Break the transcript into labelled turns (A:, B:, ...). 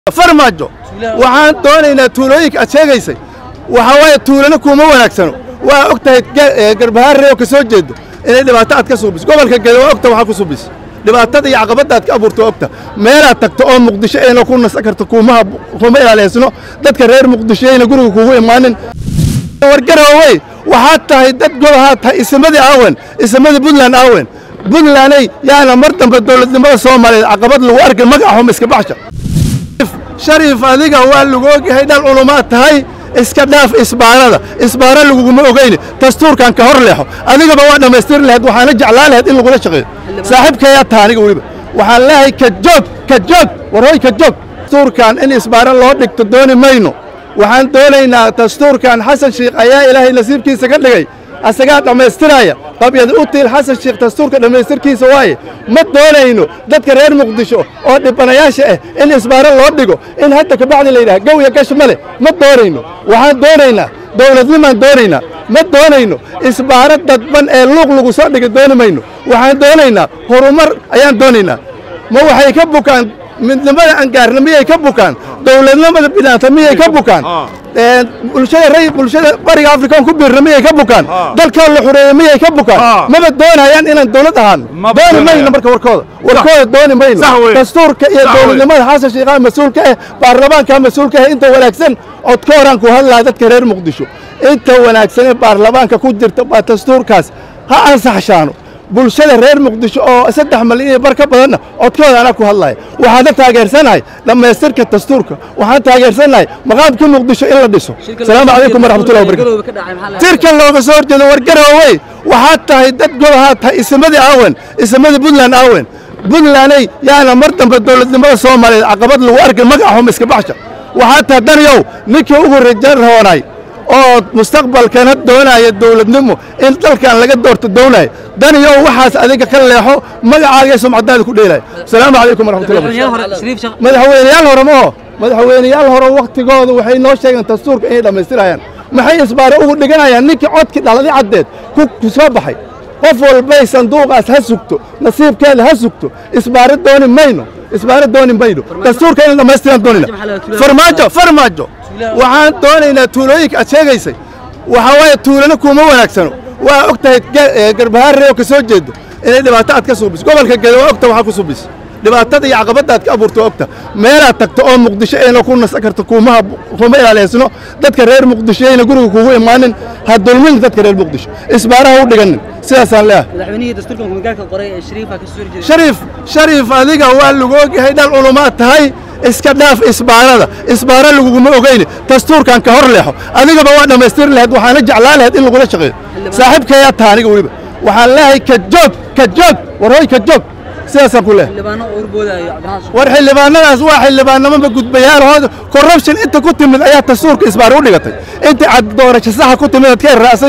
A: farmaajo waxaan doonaynaa tuulooyinka aad sheegaysay waxaa waaye tuulana kuuma wanaagsano waa og tahay garbahaarre oo ka soo jeedo inay dhibaato aad ka suubiso gobolka gede waa ogta waxaa ku suubis dhibaatada iyo caqabadda aad ka abuurto ogta meelaad tagto oo muqdisho ayna ku nasan karto kuumaha kuma ilaaliysno dadka reer muqdisho ayna guriga kuugu imaanin wargaroowey waxaad tahay dad gobahaa tahay isimadii aawen isimadii puntland aawen puntlanday yaana mar dambe dowladnimada soomaaliyeed caqabad lagu arkin magaxum iska baxsha shariif adiga waa lagu ogyahay dhal culumaad tahay iska dhaaf isbaarada isbaara laguguma ogeyne dastuurkan ka hor leexo adigaba waa dhammaystiri lahayd waxaana jeclaan lahayd in lagula shaqeeyo saaxiibkayaa taha aniga weliba waxaan leeyahay ka joog ka joog warhoy ka joog dastuurkan in isbaara loo dhigto dooni mayno waxaan doonaynaa dastuurkan xasan shiikh ayaa ilaahay nasiibkiisa ka dhigay asagaa dhammaystiraya qabyada u tiil xasan shiikh dastuurka dhammaystirkiisa waaye ma doonayno dadka reer muqdisho oo dhibanayaasha ah in isbaaro loo dhigo in hadda kabacdi la yidhaha gow iyo gash ma leh ma doonayno waxaan doonaynaa dowladnimaan doonaynaa ma doonayno isbaaro dadban ee luuq lagu soo dhigay dooni mayno waxaan doonaynaa horumar ayaan doonaynaa ma waxay ka bukaan midnimada angaarna miyay ka bukaan dowladnimada bilaanta miyay ka bukaan bulshada ray bulshada bariga afrikaan ku biirna miyay ka bukaan dalkaa la xureeyey miyay ka bukaan maba doonayaan inaan dowlad ahaan dooni mayno marka warkooda warkooda dooni mayno dastuurka iyo dowladnimada xasan shiikhaa mas-uulka ah baarlamaankaa mas-uulka ah inta wanaagsan codkooraan ku hadlaa dadka reer muqdisho inta wanaagsan ee baarlamaanka ku jirta baa dastuurkaas ha ansaxshaano bulshada reer muqdisho oo saddex malyan iyo bar ka badanna codkooda anaa ku hadlaya waxaana taageersanahay dhammaystirka dastuurka waxaan taageersanahay maqaamka muqdisho in la dhiso asalaamu calaykum waraxmatullahi wabarakatu tirkan looga soo horjeedo wargaroowey waxaad tahay dad gobahaa tahay isimadii aawen isimadii puntland aawen puntlanday yaana mar dambe dowladnimada soomaaliyeed caqabad lagu arkin magaxum iska baxsha waxaad tahay danyow ninkii ugu raja roonay oo mustaqbalkana doonaya dowladnimo in dalkan laga doorto doonaya daniyow waxaas adiga ka leexo magacaaga sumcadaada ku dheelaya asalaamu calaykum waraxmatullahi madaxweyneyaal hore ma oo madaxweyneyaal hore wakhtigooda waxay noo sheegeen dastuurka inay dhammaystirayaan maxay isbaare ugu dhiganayaan ninkii codkii dhaladii caddeed ku soo baxay qof walbay sanduuqaas ha sugto nasiibkeeda ha sugto isbaare dooni mayno isbaare dooni mayno dastuurka inay dhammaystiraan doonayna farmaajo farmaajo waxaan doonaynaa tuulooyinka aad sheegaysay waxaa waaye tuulana kuuma wanaagsano waa og tahay garbahaarre oo ka soo jeedo inay dhibaato aad ka suubiso gobolka gede waa ogta waxaa ku suubis dhibaatada iyo caqabadda aad ka abuurto ogta meelaad tagto oo muqdisho ayna ku nasan karto kuumaha kuma ilaaliysno dadka reer muqdisho ayna guriga kuugu imaanin ha dulmin dadka reer muqdisho isbaaraha u dhiganin sidaasaan leeyahay shariif shariif adiga waa lagu ogyahay dhal culumaad tahay iska dhaaf isbaarada isbaara laguguma ogeyne dastuurkan ka hor leexo adigaba waa dhammaystiri lahayd waxaana jeclaan lahayd in lagula shaqeeyo saaxiibkayaa taha aniga weliba waxaan leeyahay ka joog ka joog warhoy ka joog sidaasaan ku leehay war xildhibaanadaas waa xildhibaanamaba gudbayaalahooda corruption inta ku timid ayaa dastuurka isbaar u dhigatay inta cad doorasho saxa ku timid ad ka irraasay